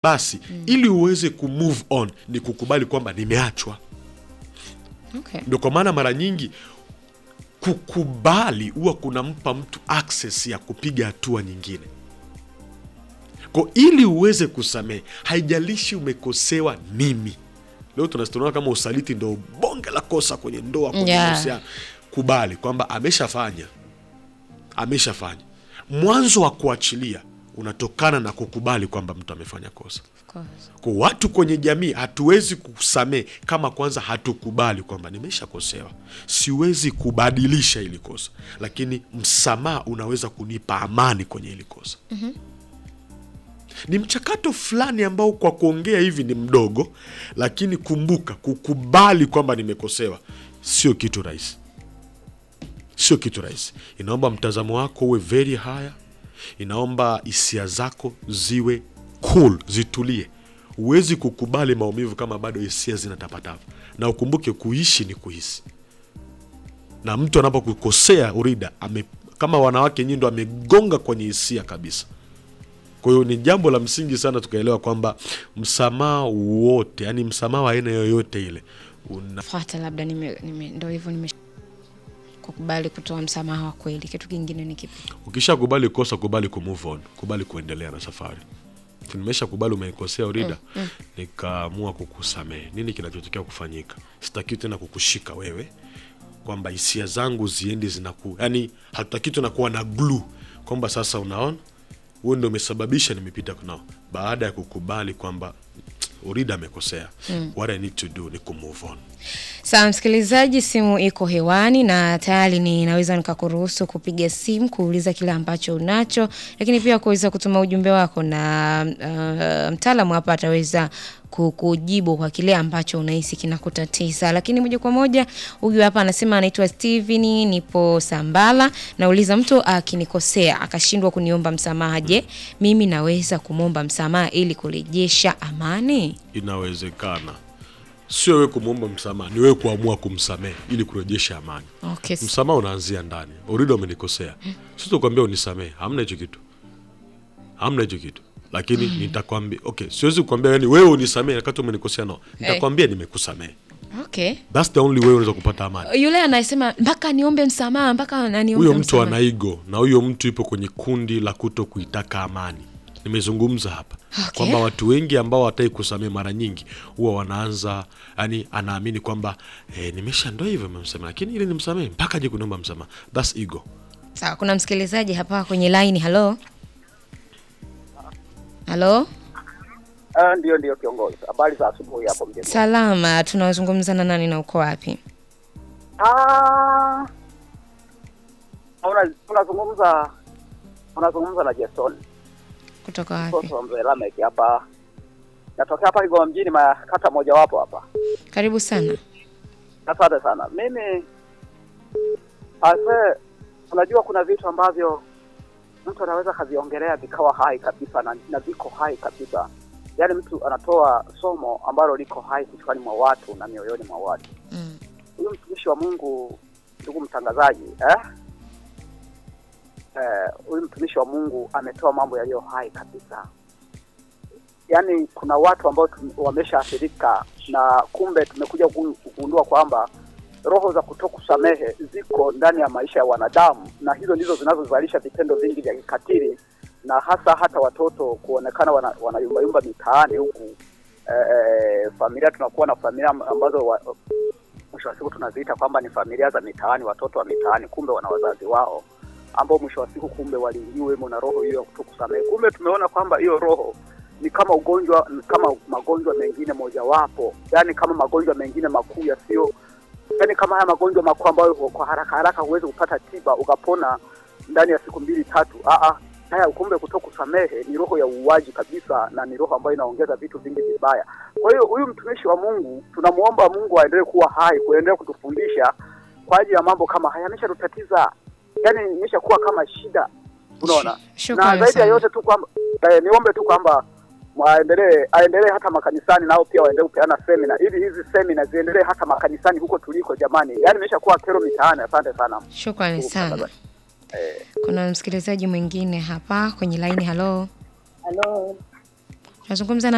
basi ili uweze kumove on ni kukubali kwamba nimeachwa Okay. ndio kwa maana mara nyingi kukubali huwa kunampa mtu access ya kupiga hatua nyingine ko ili uweze kusamehe haijalishi umekosewa nini leo tunaona kama usaliti ndo bonge la kosa kwenye ndoa kwenye Yeah. mahusiano kubali kwamba ameshafanya ameshafanya mwanzo wa kuachilia unatokana na kukubali kwamba mtu amefanya kosa Of course. kwa watu kwenye jamii hatuwezi kusamehe kama kwanza hatukubali kwamba nimeshakosewa, siwezi kubadilisha hili kosa, lakini msamaha unaweza kunipa amani kwenye hili kosa. Ni mchakato fulani ambao kwa kuongea hivi ni mdogo, lakini kumbuka, kukubali kwamba nimekosewa sio kitu rahisi, sio kitu rahisi. Inaomba mtazamo wako uwe very higher, inaomba hisia zako ziwe cool, zitulie. Huwezi kukubali maumivu kama bado hisia zinatapatapa, na ukumbuke kuishi ni kuhisi. Na mtu anapokukosea urida ame, kama wanawake nyinyi ndo amegonga kwenye hisia kabisa. Kwa hiyo ni jambo la msingi sana tukaelewa kwamba msamaha wote, yani msamaha wa aina yoyote ile una Fuata labda nime, nime, ndo hivyo nime kukubali kutoa msamaha wa kweli. Kitu kingine ni kipi? ukishakubali kosa kubali ku move on kubali kuendelea na safari nimesha kubali umenikosea urida nikaamua kukusamehe nini kinachotokea kufanyika sitaki tena kukushika wewe kwamba hisia zangu ziendi zinaku yani hatutaki tena kuwa na glue kwamba sasa unaona huo ndo umesababisha nimepita nao baada ya kukubali kwamba urida amekosea what i need to do ni ku move on Sawa msikilizaji, simu iko hewani na tayari ninaweza nikakuruhusu kupiga simu kuuliza kile ambacho unacho, lakini pia kuweza kutuma ujumbe wako na uh, mtaalamu hapa ataweza ku- kujibu kwa kile ambacho unahisi kinakutatiza. Lakini moja kwa moja, huyu hapa anasema anaitwa Steven, nipo Sambala. Nauliza, mtu akinikosea akashindwa kuniomba msamaha, je, mimi naweza kumwomba msamaha ili kurejesha amani? inawezekana sio wewe kumwomba msamaha ni wewe kuamua kumsamehe ili kurejesha amani Okay. msamaha unaanzia ndani urida umenikosea sitokwambia unisamehe hamna hicho kitu hamna hicho kitu lakini nitakwambia okay siwezi kukwambia yani wewe unisamehe wakati umenikosea no nitakwambia nimekusamehe Okay. thats the only way unaweza kupata amani yule anasema mpaka niombe msamaha mpaka naniombe huyo mtu msamaha. ana ego na huyo mtu yupo kwenye kundi la kuto kuitaka amani nimezungumza hapa Okay. kwamba watu wengi ambao watai kusamehe mara nyingi huwa wanaanza yani anaamini kwamba eh, nimesha ndo hivyo memsamehe lakini ili nimsamehe mpaka je kuniomba msamaha thats ego Sawa, kuna msikilizaji hapa kwenye line. Halo, halo, Ah, ndio ndio kiongozi. Habari za asubuhi hapo mjeni. salama. Tunazungumza na nani na uko wapi? Ah. Una unazungumza unazungumza na Jason. Kutoka wapi? Mtoto wa mzee Lamek hapa. Natokea hapa Kigoma mjini makata moja wapo hapa. Karibu sana. Asante sana. Mimi ase unajua kuna vitu ambavyo mtu anaweza kaviongelea vikawa hai kabisa na, na viko hai kabisa. Yaani mtu anatoa somo ambalo liko hai kichwani mwa watu na mioyoni mwa watu. Mm. huyu mtumishi wa Mungu, ndugu mtangazaji, eh? Eh, huyu mtumishi wa Mungu ametoa mambo yaliyo hai kabisa. Yaani kuna watu ambao tum- wameshaathirika na kumbe tumekuja kugu- kugundua kwamba roho za kutokusamehe ziko ndani ya maisha ya wanadamu, na hizo ndizo zinazozalisha vitendo vingi vya kikatili na hasa hata watoto kuonekana wana, wanayumbayumba mitaani huku. Eh, eh, familia tunakuwa na familia ambazo wa, mwisho wa siku tunaziita kwamba ni familia za mitaani, watoto wa mitaani, kumbe wana wazazi wao ambao mwisho wa siku kumbe waliingiwemo na roho hiyo ya kutokusamehe. Kumbe tumeona kwamba hiyo roho ni kama ugonjwa, ni kama magonjwa mengine mojawapo, yani kama magonjwa mengine makuu yasiyo, yani kama haya magonjwa makuu ambayo kwa haraka haraka huwezi kupata tiba ukapona ndani ya siku mbili tatu. Aa, haya kumbe kutokusamehe ni roho ya uuaji kabisa, na ni roho ambayo inaongeza vitu vingi vibaya. Kwa hiyo huyu mtumishi wa Mungu tunamuomba Mungu aendelee kuwa hai, kuendelea kutufundisha kwa ajili ya mambo kama haya, ameshatutatiza yani, imeshakuwa kama shida, unaona. Shukrani Na zaidi ya sana. yote tu kwamba eh, niombe tu kwamba waendelee aendelee hata makanisani nao pia waendelee kupeana semina ili hizi semina ziendelee hata makanisani huko tuliko, jamani, yani imeshakuwa kero mitaani. Asante sana. Shukrani Ndugu sana. mtangazaji. Eh. Kuna msikilizaji mwingine hapa kwenye line. Halo, Halo, tunazungumza na